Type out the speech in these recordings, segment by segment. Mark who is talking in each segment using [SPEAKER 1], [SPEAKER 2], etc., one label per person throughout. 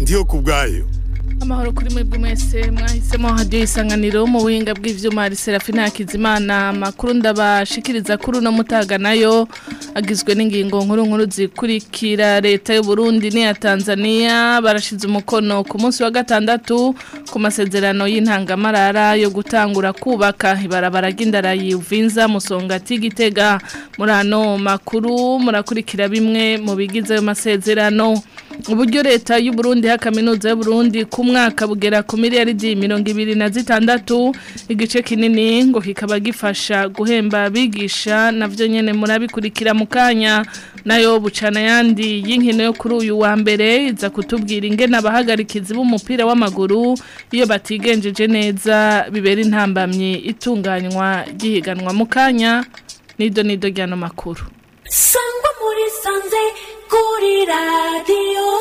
[SPEAKER 1] ndiyo ku bwayo
[SPEAKER 2] amahoro kuri mwebwe mwese mwahisemo hadiyo isanganiro mu buhinga bw'ivyuma hari Serafina Hakizimana amakuru ndabashikiriza kuri uno mutaga nayo agizwe n'ingingo nkuru nkuru zikurikira leta y'u Burundi n'iya Tanzania barashize umukono ku munsi wa gatandatu ku masezerano y'intangamarara yo gutangura kubaka ibarabara ry'indara yuvinza musongati gitega muri ano makuru murakurikira bimwe mu bigize ayo masezerano uburyo leta y'u Burundi ha kaminuza y'u Burundi ku mwaka bugera ku miliyaridi mirongo ibiri na zitandatu igice kinini ngo kikaba gifasha guhemba abigisha navyo nyene murabikurikira mu kanya nayo bucana yandi y'inkino yo kuri uyu wa mbere iza kutubwira ingene abahagarikizi b'umupira w'amaguru iyo batigenjeje neza bibera intambamyi itunganywa gihiganwa mu kanya nido nido ryano makuru
[SPEAKER 3] sangwa muri sanze kuri radiyo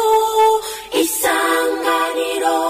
[SPEAKER 3] isanganiro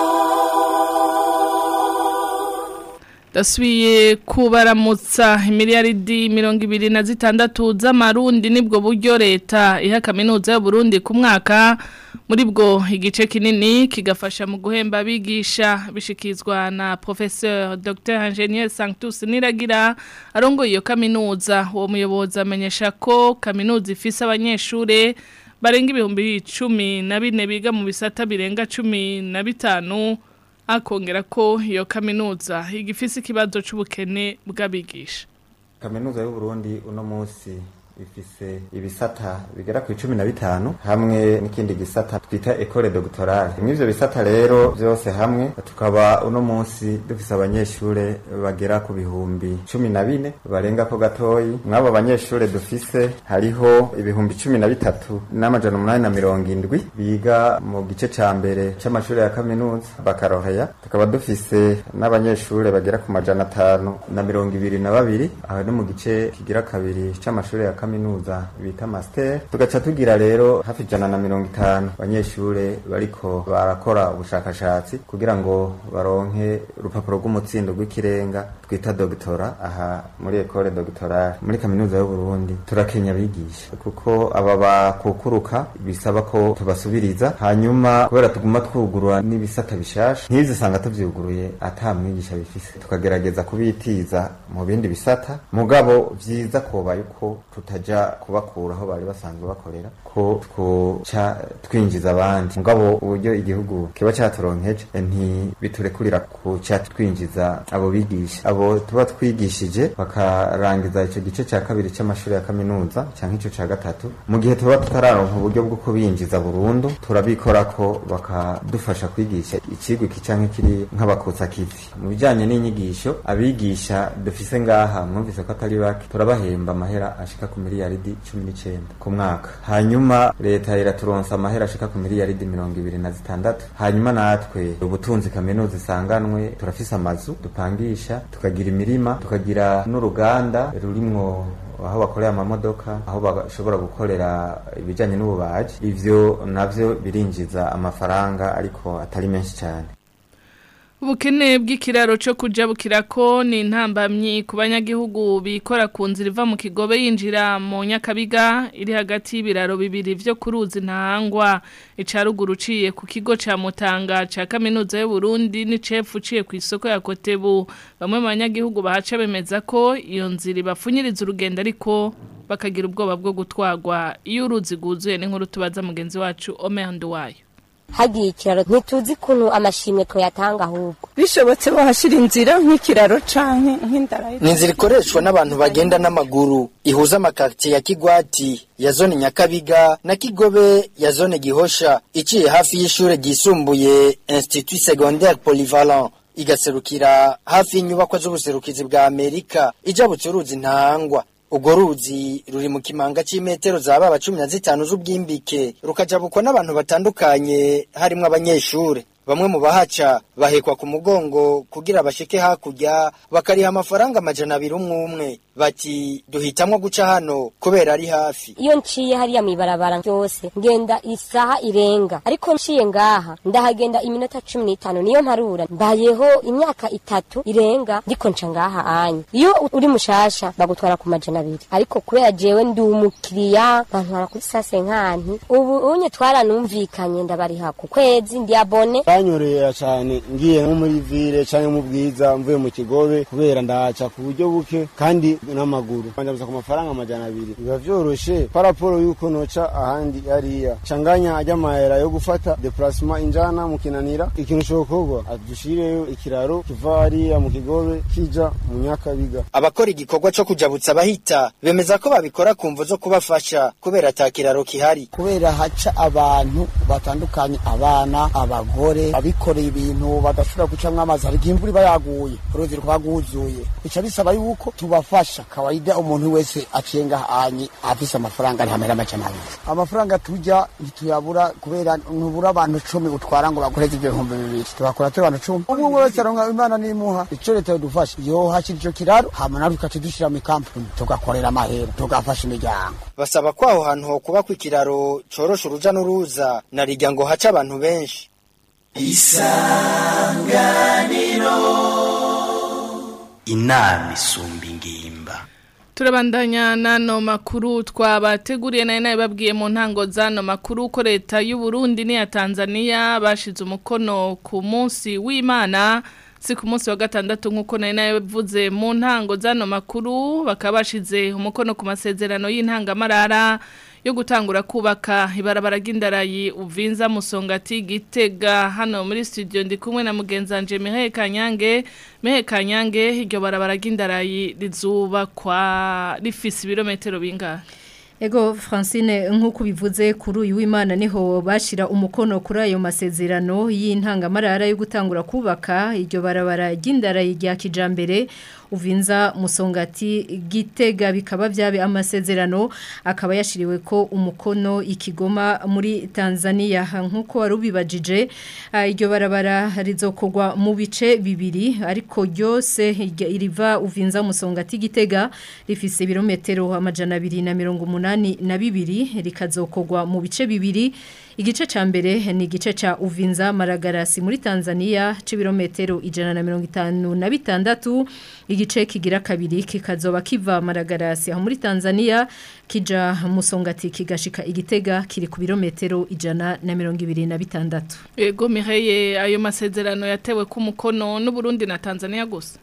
[SPEAKER 2] dasubiye kubaramutsa imiliyaridi mirongo ibiri na zitandatu z'amarundi nibwo buryo leta iha kaminuza y'uburundi ku mwaka muri bwo igice kinini kigafasha mu guhemba abigisha bishikizwa na professeur dr ingenieur sanctus niragira arongoye iyo kaminuza uwo muyobozi amenyesha ko kaminuza ifise abanyeshure barenga ibihumbi cumi na bine biga mu bisata birenga cumi na bitanu akongera ko iyo kaminuza igifise ikibazo c'ubukene bw'abigisha
[SPEAKER 4] kaminuza y'u Burundi uno munsi ifise ibisata bigera ku icumi na bitanu hamwe n'ikindi gisata twita ecole doctorale mw'ivyo bisata rero vyose hamwe tukaba uno munsi dufise abanyeshure bagera ku bihumbi cumi na bine barenga ko gatoyi mw'abo banyeshure dufise hariho ibihumbi cumi na bitatu n'amajana umunani na mirongo indwi biga mu gice ca mbere c'amashure ya kaminuza bakaroheya tukaba dufise n'abanyeshure bagera ku majana atanu na mirongo ibiri na babiri aho ni mu gice kigira kabiri c'amashure ya kaminuza kaminuza bita master tugaca tugira rero hafi jana na mirongo itanu abanyeshure bariko barakora ubushakashatsi kugira ngo baronke urupapuro rw'umutsindo rw'ikirenga twita dogtora aha muri ekole doctorale muri kaminuza y'u Burundi turakenya abigisha kuko aba bakukuruka bisaba ko tubasubiriza hanyuma kubera tuguma twugurura n'ibisata bishasha nk'izi usanga tuvyuguruye ata mwigisha bifise tukagerageza kubitiza mu bindi bisata mugabo vyiza kobaye uko tutaja kubakura aho bari basanzwe bakorera ko twoca twinjiza abandi mugabo uburyo igihugu kiba caturonkeje ntibiturekurira kuca twinjiza abo bigisha abo tuba twigishije bakarangiza ico gice ca kabiri c'amashuri ya kaminuza canke ico ca gatatu mu gihe tuba tutararonka uburyo bwo kubinjiza burundu turabikorako bakadufasha kwigisha icigwa iki canke kiri nk'abakutsakivi mu bijanye n'inyigisho abigisha dufise ngaha mwumvise ko atari bake turabahemba amahera ashika ku miliyaridi cumi n'icenda ku mwaka hanyuma leta iraturonsa amahera ashika ku miliyaridi mirongo ibiri na zitandatu hanyuma natwe ubutunzi kaminuza isanganwe turafise amazu dupangisha tukagira imirima tukagira n'uruganda rurimwo aho bakorera amamodoka aho bashobora gukorera ibijanye n'ububaji ivyo navyo birinjiza amafaranga ariko atari menshi cyane
[SPEAKER 2] ubukene bw'ikiraro cyo kujabukira ko ni intambamyi ku banyagihugu bikora ku nzira iva mu kigobe yinjira mu nyakabiga iri hagati y'ibiraro bibiri vyo kuruzi ntahangwa icaruguru uciye ku kigo ca mutanga ca kaminuza y'u Burundi n'icefu uciye ku isoko ya Kotebu bamwe mu banyagihugu bahaca bemeza ko iyo nzira ibapfunyiriza urugendo ariko bakagira ubwoba bwo gutwagwa iyo uruzi guzuye n'inkuru tubaza mugenzi wacu Omer Nduwayo
[SPEAKER 5] hagiye ikiraro ntituzi ukuntu amashimwe tuyatanga ahubwo
[SPEAKER 6] bishobotse bahashira inzira nk'ikiraro canke nk'indara
[SPEAKER 7] ni inzira ikoreshwa n'abantu bagenda n'amaguru ihuza amakaritsiye ya kigwati ya zone nyakabiga na kigobe ya zone gihosha iciye hafi y'ishure ryisumbuye institut secondaire polyvalent igaserukira hafi y'inyubakwa z'ubuserukizi bwa amerika ijabutse uruzi ntahangwa urwo ruzi ruri mu kimanga cy'imetero zaba cumi na zitanu z'ubwimbike rukajabukwa n'abantu batandukanye harimo abanyeshure bamwe mu bahaca bahekwa ku mugongo kugira bashike hakurya bakariha amafaranga amajana abiri umwe umwe bati duhitamwo guca hano kubera ari hafi
[SPEAKER 5] iyo nciye hariya mw'ibarabara ryose ngenda isaha irenga ariko nciye ngaha ndahagenda iminota cumi n'itanu niyo mparura mbayeho imyaka itatu irenga ndiko nca ngaha anya iyo uri mushasha bagutwara ku majana abiri ariko kubera jewe ndi umukiriya bantwara kuri sase nkanti ubu unye twaranumvikanye ndabariha ku kwezi ndi abone
[SPEAKER 1] banyorera cyane ngiye nko muri ville canke mu bwiza mvuye mu kigobe kubera ndahaca ku buryo buke kandi n'amaguru banjabuza ku mafaranga amajana abiri biba vyoroshe paraporo yuko noca ahandi hariya canganya ajya mahera yo gufata deplacement injana mu kinanira ikintu cokorwa adushireyo ikiraro kiva hariya mu kigobe kija mu nyakabiga
[SPEAKER 7] abakora igikorwa co kujabutsa abahita bemeza ko babikora ku mvo zo kubafasha kubera ata kiraro kihari
[SPEAKER 8] kubera haca abantu batandukanye abana abagore abikoreye ibintu badashobora gucamwo amazi hari igihe imvura iba yaguye uruzi rukaba rwuzuye bica bisaba yuko tubafasha kawaida umuntu wese aciye ngahanye afise amafaranga ntihamera amajana abiri amafaranga turya ntituyabura kubera ntubura abantu cumi utwara ngo bakoreze ibyo bihumbi bibiri tubakora turi abantu cumi umwe umwe wese aronka imana n'imuha ico leta yodufasha yo hashyira ico kiraro hama natwe tukaca dushira mu kampuni tugakorera amahera tugafasha imiryango
[SPEAKER 7] basaba ko aho hantu ho kubakwa ikiraro corosha uruja n'uruza na rirya ngo haca abantu benshi
[SPEAKER 9] inama isumba ingimba
[SPEAKER 2] turabandanya n'ano makuru twabateguriye nayo nayo babwiye mu ntango z'ano makuru ko leta y'u Burundi n'iya Tanzania bashize umukono ku munsi w'Imana si ku munsi wa gatandatu nk'uko nayo nayo bivuze mu ntango z'ano makuru bakaba bashize umukono ku masezerano y'intangamarara yo gutangura kubaka ibarabara ry'indarayi uvinza musongati gitega hano muri studio ndi kumwe na mugenzanje Mihaye Kanyange Mihaye Kanyange iryo barabara ry'indarayi rizubakwa rifise ibirometero bingahe
[SPEAKER 10] Ego Francine nk'uko bivuze kuri uyu w'Imana niho bashira umukono kuri ayo masezerano y'intangamarara yo gutangura kubaka iryo barabara ry'indarayi rya kijambere uvinza musongati gitega bikaba byabe amasezerano akaba yashiriwe ko umukono ikigoma muri Tanzania nkuko warubibajije iryo barabara rizokogwa mu bice bibiri ariko ryose iriva uvinza musongati gitega rifise ibirometero amajana abiri na mirongo umunani na bibiri rikazokogwa mu bice bibiri igice ca mbere ni igice ca uvinza maragarasi muri Tanzania c'ibirometero ijana na mirongo itanu na bitandatu igice kigira kabiri kikazoba kiva maragarasi aho muri Tanzania kija musongati kigashika igitega kiri ku birometero ijana na mirongo ibiri na bitandatu
[SPEAKER 2] Ego Miheye ayo masezerano yatewe ku mukono n'u Burundi na Tanzania gusa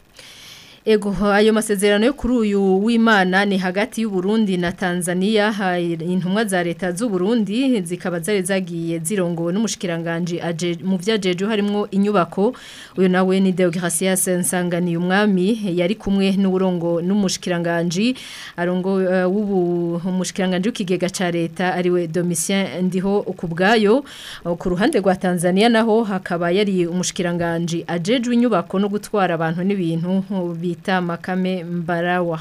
[SPEAKER 10] Ego ayo masezerano yo kuri uyu w'Imana ni hagati y'u Burundi na Tanzania intumwa za leta z'u Burundi zikaba zari zagiye zirongowe n'umushikiranganje aje mu vyajeje harimo inyubako uyo nawe ni Deogracias Nsangani umwami yari kumwe n'uburongo n'umushikiranganje arongo uh, w'ubu umushikiranganje w'ikigega ca leta ariwe Domitien ndiho kubgayo uh, ku ruhande rwa Tanzania naho hakaba yari umushikiranganje ajeje inyubako no gutwara abantu n'ibintu bita makame mbarawa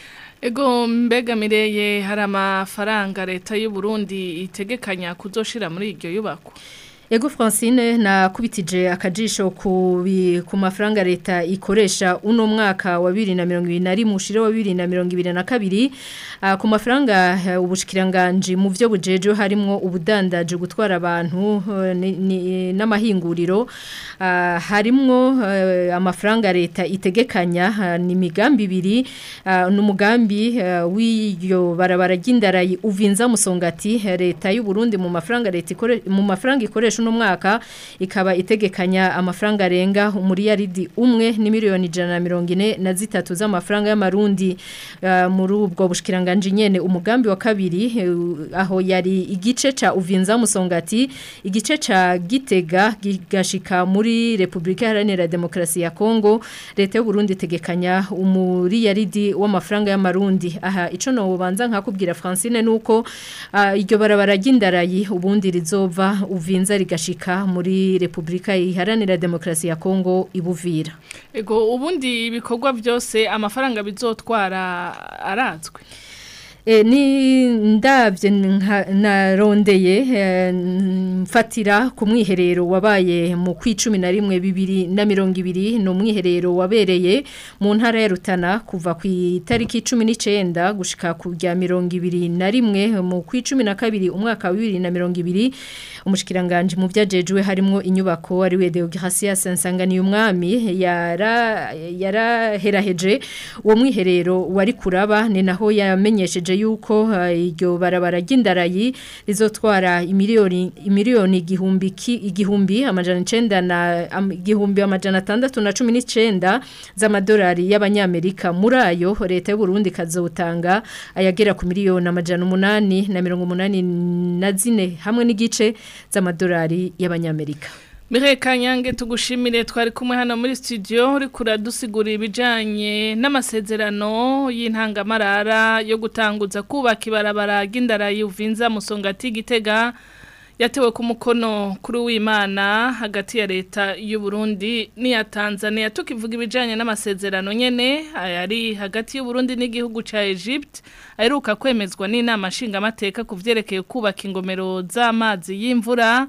[SPEAKER 2] Ego mbega mireye hari amafaranga leta y'u Burundi itegekanya kuzoshira muri iryo yubako
[SPEAKER 10] Ego Francine na kubitije akajisho ku ku mafaranga leta ikoresha uno mwaka wa 2021 mushire wa 2022 uh, ku mafaranga uh, ubushikiranganje mu byo bujeje harimo ubudandaje gutwara abantu uh, n'amahinguriro uh, harimo uh, amafaranga leta itegekanya ni migambi ibiri uh, n'umugambi uh, w'iyo barabara ry'indarayi uvinza musongati leta y'u Burundi mu mafaranga leta ikore mu mafaranga ikoresha uno mwaka ikaba itegekanya amafaranga arenga umuriyaridi umwe ni miliyoni ijana na mirongo ine na zitatu z'amafaranga y'amarundi uh, muri ubwo bushikiranganje nyene umugambi wa kabiri uh, aho yari igice ca uvinza musongati igice ca gitega gigashika muri Republika Iharanira Demokarasi ya Kongo leta y'u Burundi itegekanya umuriyaridi w'amafaranga y'amarundi aha ico no ubanza nkakubwira Francine nuko uh, iryo barabara ry'indarayi ubundi rizova uvinza rigashika muri Republika Iharanira Demokarasi ya Kongo ibuvira
[SPEAKER 2] Ego ubundi ibikorwa byose amafaranga bizotwara arazwe
[SPEAKER 10] E, ni ndabye nka- narondeye e, mfatira ku mwiherero wabaye mu kwicumi na rimwe bibiri na mirongo ibiri ni umwiherero wabereye mu ntara ya Rutana kuva ku itariki cumi n'icenda gushika ku rya mirongo ibiri na rimwe mu kwicumi na kabiri umwaka wa bibiri na mirongo ibiri umushikiranganje mu vyajejwe harimo inyubako ari we Deogracias Nsangani umwami yara yaraheraheje uwo mwiherero wari kuraba ni naho yamenyesheje yuko uh, iryo barabara ry'indarayi rizotwara imiliyoni imiliyoni igihumbi ki- igihumbi amajana 9 na am, igihumbi amajana 619 z'amadolari y'abanyamerika muri ayo leta y'u Burundi kazotanga ayagera ku miliyoni amajana 8 na 180 na zine hamwe n'igice z'amadolari y'abanyamerika
[SPEAKER 2] Mire Kanyange tugushimire twari kumwe hano muri studio uri kuradusigura ibijanye n'amasezerano y'intangamarara yo gutanguza kubaka ibarabara ry'indara yuvinza musongati gitega yatewe ku mukono kuri w'Imana hagati ya leta y'u Burundi n'iya Tanzania tukivuga ibijanye n'amasezerano nyene ayari hagati y'u Burundi n'igihugu ca Egypt aheruka kwemezwa n'inama nshingamateka ku vyerekeye kubaka ingomero z'amazi y'imvura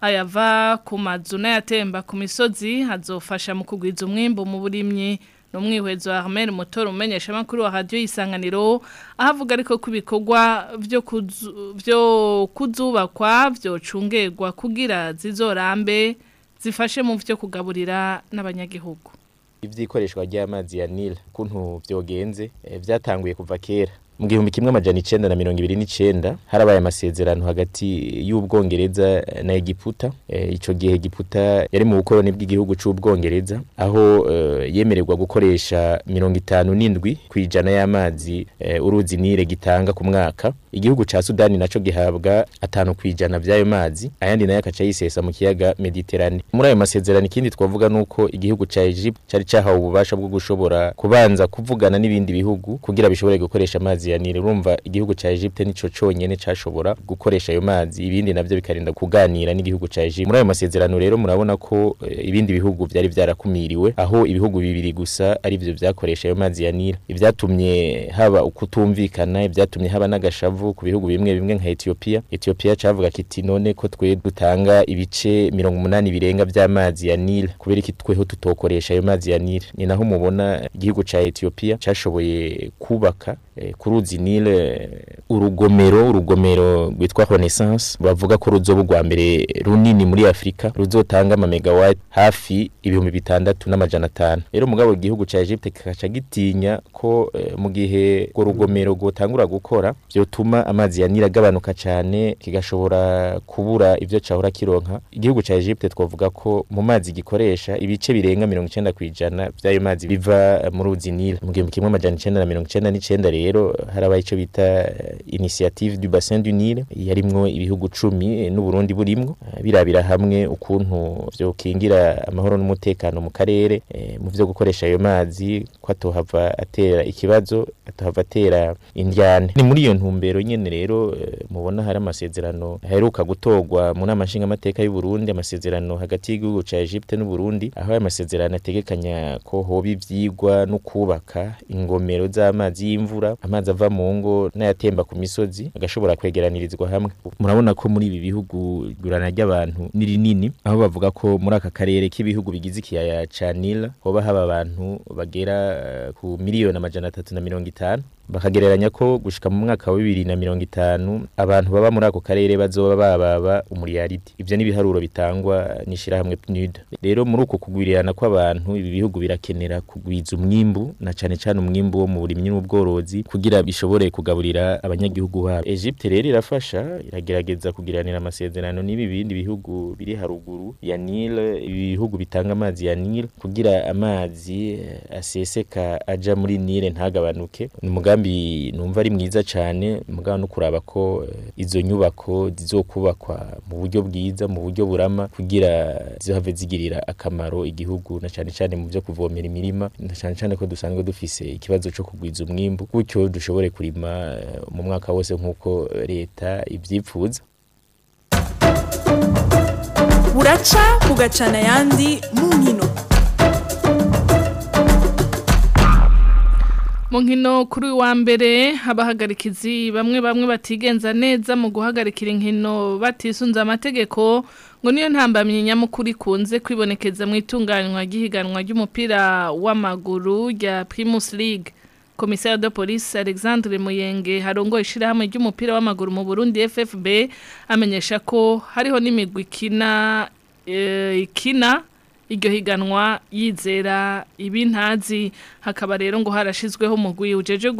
[SPEAKER 2] ayava ku mazu n'ayatemba ku misozi hazofasha mu kugwiza umwimbo mu burimyi n'umwihwezo wa Ahmed Motor umenyesha makuru wa radio isanganiro ahavuga ariko ko ibikorwa byo kuzu- byo kuzubakwa byo cungerwa kugira zizorambe zifashe mu byo kugaburira n'abanyagihugu
[SPEAKER 11] ivyikoreshwa ry'amazi ya Nile kuntu vyogenze eh, vyatanguye kuva kera mu gihumbi kimwe amajana icenda na mirongo ibiri n'icenda harabaye amasezerano hagati y'ubwongereza na Egiputa eh, ico gihe Egiputa yari mu bukoroni bw'igihugu c'ubwongereza aho eh, yemererwa gukoresha mirongo itanu n'indwi kwijana y'amazi eh, uruzi Nile gitanga ku mwaka igihugu ca Sudani naco gihabwa atanu kwijana vy'ayo mazi ayandi nayo akaca yisesa mu kiyaga Mediterane muri ayo masezerano ikindi twavuga nuko igihugu ca Egypt cari cahawe ububasha bwo gushobora kubanza kuvugana n'ibindi bihugu kugira bishobore gukoresha amazi ya Nile urumva igihugu ca Egypt nico conyene cashobora gukoresha ayo mazi ibindi navyo bikarinda kuganira n'igihugu ca Egypt muri ayo masezerano rero murabona ko eh, ibindi bihugu vyari vyarakumiriwe aho ibihugu bibiri gusa ari vyo vyakoresha ayo mazi ya Nile ivyatumye haba ukutumvikana ivyatumye haba n'agashavu ku bihugu bimwe bimwe nka Ethiopia Ethiopia cavuga kiti none ko twe dutanga ibice 80 birenga vy'amazi ya Nile kubera iki tweho tutokoresha ayo mazi ya Nile ni naho mubona igihugu ca Ethiopia cashoboye kubaka eh, ku ruzi Nile eh, urugomero urugomero rwitwa Renaissance bavuga ko ruzoba rwa mbere runini muri Afrika ruzotanga ama megawatt hafi ibihumbi bitandatu n'amajana atanu rero mugabo igihugu ca Egypte kikaca gitinya ko eh, mu gihe urwo rugomero rwotangura gukora vyotuma amazi ya Nile agabanuka cane kigashobora kubura ivyo cahora kironka igihugu ca Egypte twavuga ko mu mazi gikoresha ibice birenga 90 kwijana vy'ayo mazi biva eh, mu ruzi Nile mu gihumbi kimwe amajana icenda na mirongo icenda n'icenda rero harabaye ico bita eh, initiative du bassin du Nile yarimwo ibihugu cumi eh, n'Uburundi burimwo eh, birabira hamwe ukuntu vyokingira amahoro n'umutekano mu karere eh, mu vyo gukoresha ayo mazi ko atohava atera ikibazo atohava atera indyane ni muri iyo ntumbero nyene rero eh, mubona hari amasezerano aheruka gutorwa mu nama nshingamateka y'u Burundi amasezerano hagati y'igihugu ca Egypte n'u Burundi aho ayo masezerano ategekanya ko hoba ivyigwa no kubaka ingomero z'amazi y'imvura amazi ava mu ngo n'ayatemba ku misozi agashobora kwegeranirizwa hamwe murabona ko muri ibi bihugu igurana ry'abantu ni rinini aho bavuga ko muri aka karere k'ibihugu bigize ikiyaya ca Nile hoba haba abantu bagera eh, ku miliyoni amajana atatu na mirongo itanu bakagereranya ko gushika mu mwaka wa bibiri na mirongo itanu abantu baba muri ako karere bazoba bababa umuriyaridi ivyo ni ibiharuro bitangwa n'ishirahamwe PNUD rero muri uko kugwirirana kw'abantu ibi bihugu birakenera kugwiza umwimbu na cane cane umwimbu wo mu burimyi n'ubworozi kugira bishobore kugaburira abanyagihugu babo Egypte rero irafasha iragerageza kugiranira amasezerano n'ibi bindi bihugu biri haruguru ya Nile ibihugu bitanga amazi ya Nile kugira amazi eh, aseseka aja muri Nile ntagabanuke ni umugambi numva ari mwiza cyane mugabo no kuraba ko eh, izo nyubako zizokubakwa mu buryo bwiza mu buryo burama kugira zihave zigirira akamaro igihugu na cyane cyane mu byo kuvomera imirima na cyane cyane ko dusanzwe dufise ikibazo cyo kugwiza umwimbu gutyo dushobore kurima eh, mu mwaka wose nk'uko leta ivyipfuza
[SPEAKER 12] buraca bugacana ayandi mu nkino
[SPEAKER 2] mu nkino kuri uyu wa mbere abahagarikizi bamwe bamwe batigenza neza mu guhagarikira inkino batisunze amategeko ngo niyo ntambamye nyamukuru ikunze kwibonekeza mu itunganywa ry'ihiganwa ry'umupira w'amaguru rya Primus League komisari de polisi alexandre muyenge harongoye ishyirahamwe ry'umupira w'amaguru mu burundi ffb amenyesha ko hariho n'imigwi ikina ikina iryo higanwa yizera ibintazi hakaba rero ngo harashizweho umugwi ujeje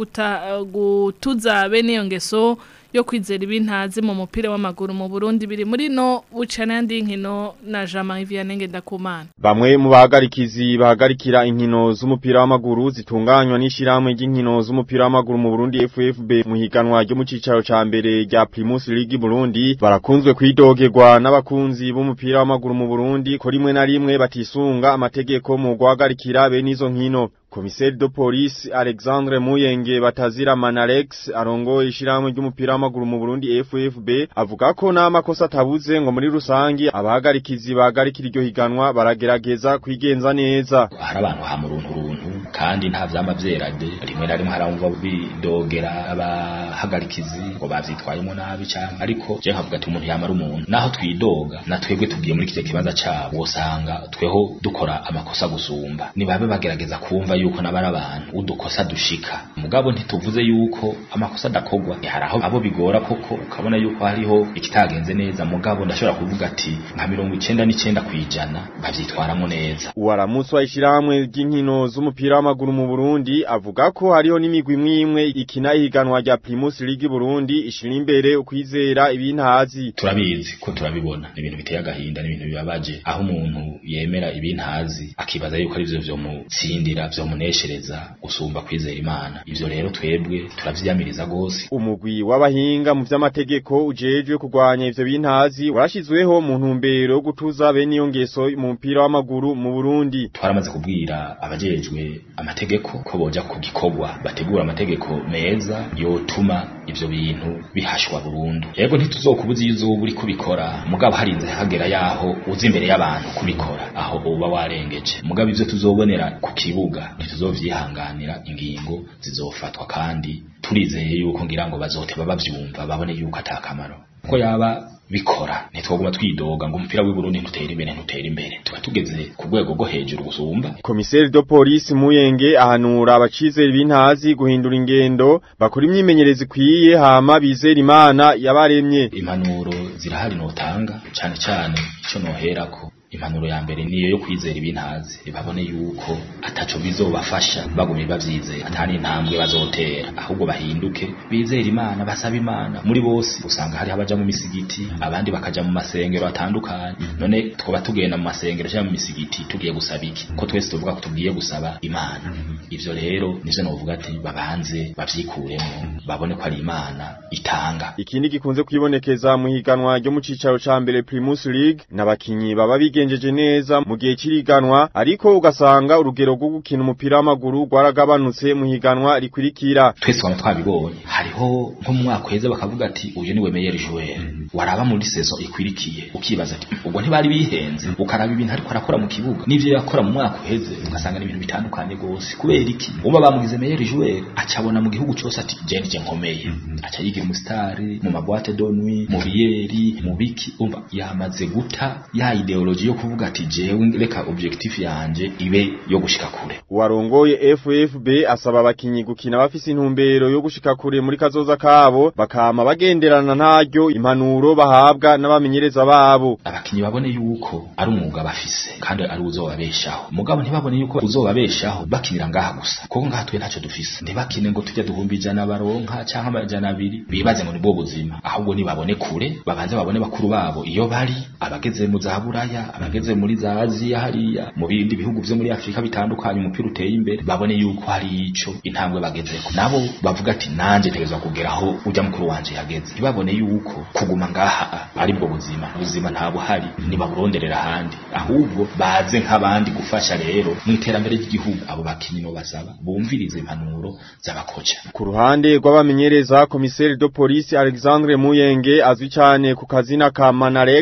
[SPEAKER 2] gutuza bene iyo ngeso yo kwizera ibintazi mu mupira w'amaguru mu Burundi biri muri no bucana yandi nkino na Jean-Marie Vianney Ndakumana
[SPEAKER 13] Bamwe mu bahagarikizi bahagarikira inkino z'umupira w'amaguru zitunganywa n'ishiramwe ry'inkino z'umupira w'amaguru mu Burundi FFB mu higanwa ryo mu cicaro ca mbere rya Primus League Burundi barakunzwe kwidogerwa n'abakunzi b'umupira w'amaguru mu Burundi ko rimwe na rimwe batisunga amategeko mu guhagarikira bene izo nkino Komiseri de Police Alexandre Muyenge batazira Manalex arongo ishiramwe ry'umupira w'amaguru mu Burundi FFB avuga ko n'amakosa atabuze ngo muri rusangi abahagarikizi bahagarikira iryo higanwa baragerageza kwigenza neza
[SPEAKER 14] hari abantu ha muruntu runtu kandi nta vyama vyerade rimwe na rimwe haramva bidogera abahagarikizi ngo bavyitwayemo nabi cyane ariko je nkavuga ati umuntu yamara umuntu naho twidoga na twebwe tugiye muri kije kibanza cabo wosanga tweho dukora amakosa gusumba nibabe bagerageza kumva yuko nabara abantu udukosa dushika mugabo ntituvuze yuko amakosa adakogwa hari aho abo bigora koko ukabona yuko hariho ikitagenze neza mugabo ndashobora kuvuga ati nka mirongo icenda n'icenda kwijana bavyitwaramo neza
[SPEAKER 13] uwaramutse w'ishyirahamwe ry'inkino z'umupira w'amaguru mu Burundi avuga ko hariho n'imigwi imwe ikina ihiganwa rya Primus League Burundi ishira imbere ukwizera ibintazi
[SPEAKER 14] turabizi ko turabibona ibintu biteye agahinda n'ibintu bibabaje aho umuntu yemera ibintazi akibaza yuko ari byo vyo mutsindira vyo muneshereza gusumba kwizera imana ivyo rero twebwe turavyiyamiriza gose
[SPEAKER 13] umugwi w'abahinga mu vy'amategeko ujejwe kurwanya ivyo bintazi warashizweho mu ntumbero yo gutuza bene iyo ngeso mu mupira w'amaguru mu Burundi
[SPEAKER 14] twaramaze kubwira abajejwe amategeko ko boja ku gikorwa bategura amategeko meza yotuma ivyo bintu bihashwa burundu yego ntituzokubuza iyo uzuba uri kubikora mugabo harinze hagera yaho uzi imbere y'abantu kubikora aho uba warengeje mugabo ivyo tuzobonera ku kibuga ntituzovyihanganira ingingo zizofatwa kandi turizeye yuko ngira ngo bazoteba bavyumva babone yuko atakamaro ko yaba bikora ntitwaguma twidoga ngo umupira w'i Burundi ntutera imbere ntutera imbere tuba tugeze ku rwego rwo hejuru gusumba
[SPEAKER 13] Komiseri de Police Muyenge ahanura abacizera ibintazi guhindura ingendo bakora imyimenyerezi kwiye hama bizera imana yabaremye
[SPEAKER 14] impanuro zirahari notanga cyane cyane ico noherako impanuro ya mbere niyo yo kwizera ibintazi babone yuko ataco bizobafasha bagumye bavyizera atani intambwe bazotera ahubwo bahinduke bizera imana basaba imana muri bose usanga hari abaja mu misigiti abandi bakaja mu masengero atandukanye none twoba tugenda mu masengero cyangwa mu misigiti tugiye gusaba iki ko twese tuvuga ko tugiye gusaba imana ivyo rero nivyo novuga ati babanze bavyikuremo babone ko ari imana itanga
[SPEAKER 13] ikindi gikunze kwibonekeza mu higanwa ryo mu cicaro ca mbere Primus League n'abakinyi baba bigenjeje neza mu gihe ciriganwa ariko ugasanga urugero rwo gukina umupira w'amaguru rwaragabanutse mu higanwa rikurikira
[SPEAKER 14] twese waba twabibonye hariho nko mu mwaka uheze bakavuga ati uyu niwe meilleur joueur waraba muri saison ikwirikiye ukibaza ati ubwo ntibari bihenze ukaraba ibintu ariko arakora mu kibuga n'ivyo yakora mu mwaka uheze ugasanga ni ibintu bitandukanye gose kubera iki uba bamugize meilleur joueur acabona mu gihugu cyose ati je nije nkomeye aca yigira umusitari mu mabwate de nuit mu biyeri mu biki umva yamaze guta ya ideology yo kuvuga ati jewe reka objectif yanje ibe yo gushika kure
[SPEAKER 13] warongoye FFB asaba abakinyi gukina bafise intumbero yo gushika kure muri kazoza kabo bakama bagenderana ntaryo impanuro bahabwa n'abamenyereza babo
[SPEAKER 14] abakinyi babone yuko ari umwuga bafise kandi ari uzobabeshaho mugabo ntibabone yuko uzobabeshaho bakinira ngaha gusa kuko ngaha twe ntacyo dufise ntibakine ngo tujya duhumba ijana baronka canke amajana abiri bibaze ngo nibwo buzima ahubwo nibabone kure babanze babone bakuru babo iyo bari abageze mu za buraya abageze muri za aziya hariya mu bindi bihugu vyo muri afurika bitandukanye umupira uteye imbere babone yuko hari ico intambwe bagezeko nabo bavuga ati nanje ntegerezwa kugeraho ujya mukuru wanje yageze ntibabone yuko kuguma ngaha ari bwo buzima ubuzima nta buhari nibaburonderera ahandi ahubwo baze nk'abandi gufasha rero mu iterambere ry'igihugu abo bakinyi no basaba bumvirize impanuro z'abakoca
[SPEAKER 13] ku ruhande rw'abamenyereza komiseri de police Alexandre Muyenge azwi cyane ku kazina ka Manarex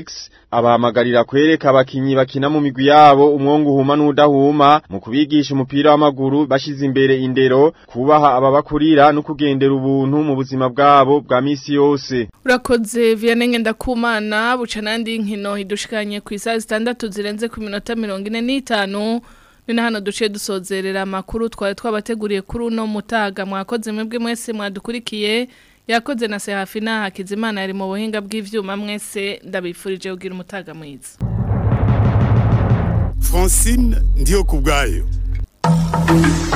[SPEAKER 13] abahamagarira kwereka abakinyi bakina mu migwi yabo umwongo uhuma n'udahuma mu kubigisha umupira w'amaguru bashize imbere indero kubaha ababakurira no kugendera ubuntu mu buzima bwabo bwa misi yose
[SPEAKER 2] urakoze vianney ngendakumana buca n'andi nkino hidushikanye ku isaha zitandatu zirenze ku minota mirongo ine n'itanu ni na hano duciye dusozerera amakuru twari twabateguriye kuri uno mutaga mwakoze mwebwe mwese mwadukurikiye yakoze na Serafina Hakizimana yari mu buhinga bw'ivyuma mwese ndabifurije kugira umutaga mwiza
[SPEAKER 15] Francine ndiyo kubgayo